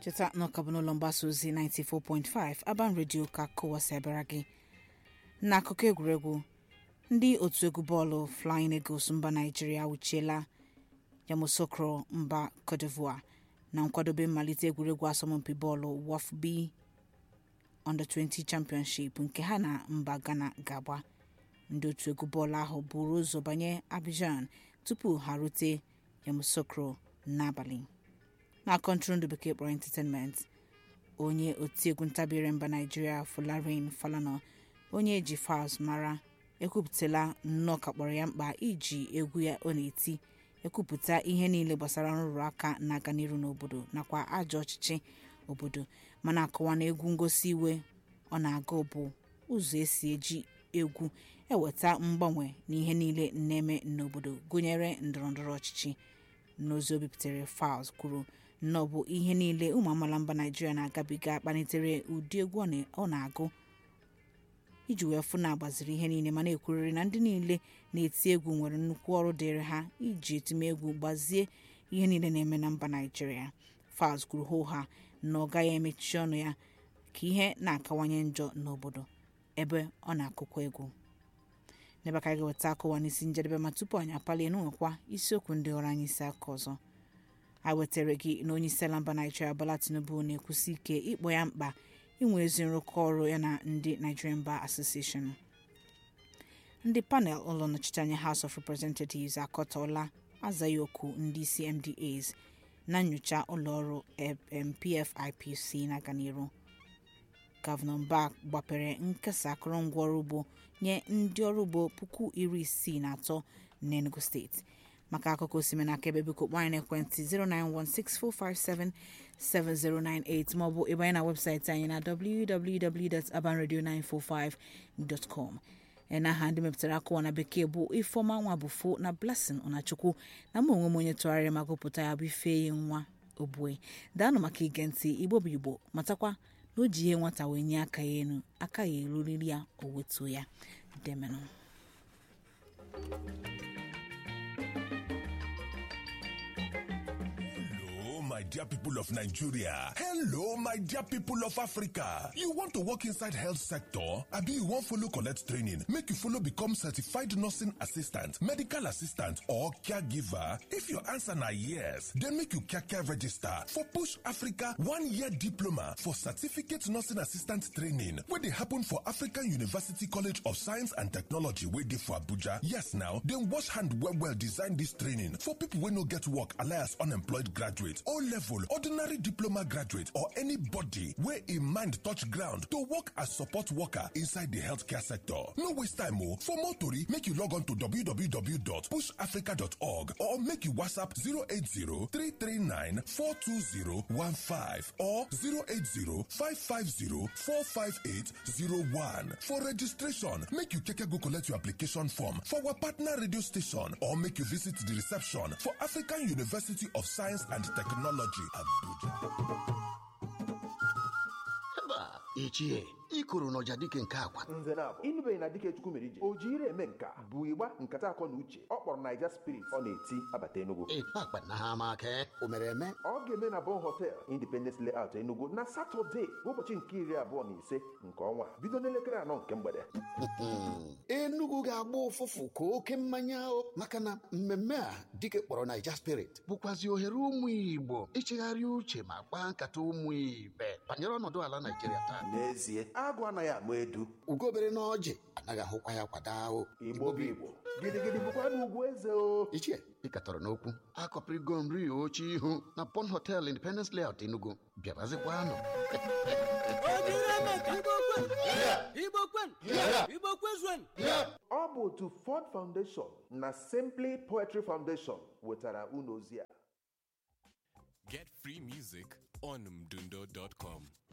cheta na ọka bụ n'ụlọ mgbasa ozi 94.5 Aban Radio ka kụwasị abịara gị n'akụkọ egwuregwu ndị otu egwu bọọlụ Flying Eagles mba Naịjirịa awụchiela Yamoussoukro mba Cote d'Ivoire na nkwadobe mmalite egwuregwu asọmpi bọọlụ WAFB Under-20 Championship nke ha na mba Ghana ga-agba ndị otu egwu bọọlụ ahụ buru ụzọ banye Abidjan tupu ha rute Yamoussoukro n'abalị na kọntụrụndụ bekee kpọrọ entertainment onye otiegwu ntabire mba naijiria Folarin Falana onye eji Falz mara ekwupụtala nnọọ ka kpọrọ ya mkpa iji egwu ya ọ na-eti ekwupụta ihe niile gbasara nrụrụ aka na-aga n'iru n'obodo nakwa ajọ ọchịchị obodo mana akọwa na egwu ngosi iwe ọ na-aga bụ ụzọ esi eji egwu eweta mgbanwe n'ihe niile na-eme n'obodo gụnyere ndọrọndọrọ ọchịchị n'ozi o bipụtara Falz kwuru na ọ bụ ihe niile ụmụ amaala mba naijiria na-agabiga kpalitere ụdị egwu ọ na-agụ iji wee fụ na agbaziri ihe niile ma na-ekwurịrị na ndị niile na-eti egwu nwere nnukwu ọrụ dịịrị ha iji etimegwu gbazie ihe niile na-eme na mba naijiria Falz kwuru hooha na ọ gaghị emechi ọnụ ya ka ihe na-akawanye njọ n'obodo ebe ọ na-akụkwa egwu n'ebe ka anyị ga-eweta akụwa n'isi njedebe ma tupu anyị apalie n'ụlọkwa isiokwu ndị ọrụ anyị isi aka ọzọ a wetara gị na onye isi ala mba naijiria Bola Tinubu na-ekwusi ike ịkpọ ya mkpa inwe ezi nrụkọ ọrụ ya na ndị Nigerian Bar Association ndị panel ụlọ nnọchiteanya House of Representatives akọtọọla azaghị oku ndị isi MDAs na nyocha ụlọọrụ PFIPC na-aga n'iru gọvanọ Mbah gbapere nkesa akụrụngwa ọrụ ugbo nye ndị ọrụ ugbo puku iri isii na atọ n'Enugu steeti maka akụkọ osime na aka ebe biko kpọọ anyị n'ekwentị 09164577098 maọbụ ịbanye na webụsaịtị anyị na www.abanradio945.com na aha ndị mepụtara akụwa na bekee bụ ifeọma nwa bụfo na blessing ọnachukwu na mụ onwe m onye tụgharịrị ma gụpụta ya bụ ifeyi nwa obue daanụ maka ige ntị igbo bụ igbo matakwa na o ji ihe nwata wee nye aka ya elu aka ya eruriri ya o wetuo ya demenụ my dear people of Nigeria. Hello, my dear people of Africa. You want to work inside health sector? Abi you wan follow collect training make you follow become certified nursing assistant, medical assistant or caregiver? If your answer na yes, then make you kaka register for Push Africa one-year diploma for certificate nursing assistant training wey dey happen for African University College of Science and Technology wey dey for Abuja. Yes now, dem wash hand well well design dis training for people wey no get work alias unemployed graduate O level, ordinary diploma graduate, or anybody where a mind touch ground to work as support worker inside the healthcare sector. No waste time, oh. For more tori, make you log on to www.pushafrica.org or make you WhatsApp 080-339-42015 or 080-550-45801. For registration, make you keke go collect your application form for our partner radio station or make you visit the reception for African University of Science and Technology. Abuja. Haba, ichie, ikoro n'ọja dike nke akwa. nze na-abụ ịnụbeghị na dike chukwu mere ije o ji ire eme nka bụ ịgba nkata akọ na uche ọ kpọrọ naija spirit ọ na-eti abata enugu Ịkpa akpa na ha ama aka o mere eme. ọ ga-eme na bon hotel independence layout enugu na satọde bụ ụbọchị nke iri abụọ na ise nke ọnwa bido n'elekere anọ nke mgbede Enugu ga-agba ụfụfụ ka oke mmanya o maka na mmemme a dike kpọrọ Naija spirit bụkwazi ohere ụmụ Igbo ichegharị uche ma kpaa nkata ụmụ ibe banyere ọnọdụ ala Naijiria taa. n'ezie agụ anaghị ama edu Ugobere na ọjị anaghị ahụkwa ya kwada ahụ. igbo bụ igbo gidigidi bụkwa n'ugwu eze o Ichie, ịkatọrọ n'okwu akọpịrịgo nri oche ihu na Pond Hotel Independence Layout Enugu bịabazikwanụ Igbo kwen! Igbo kwezuen! ọ bụ otu ford foundation na simply poetry foundation wetara unu ozi a Get free music on mdundo.com.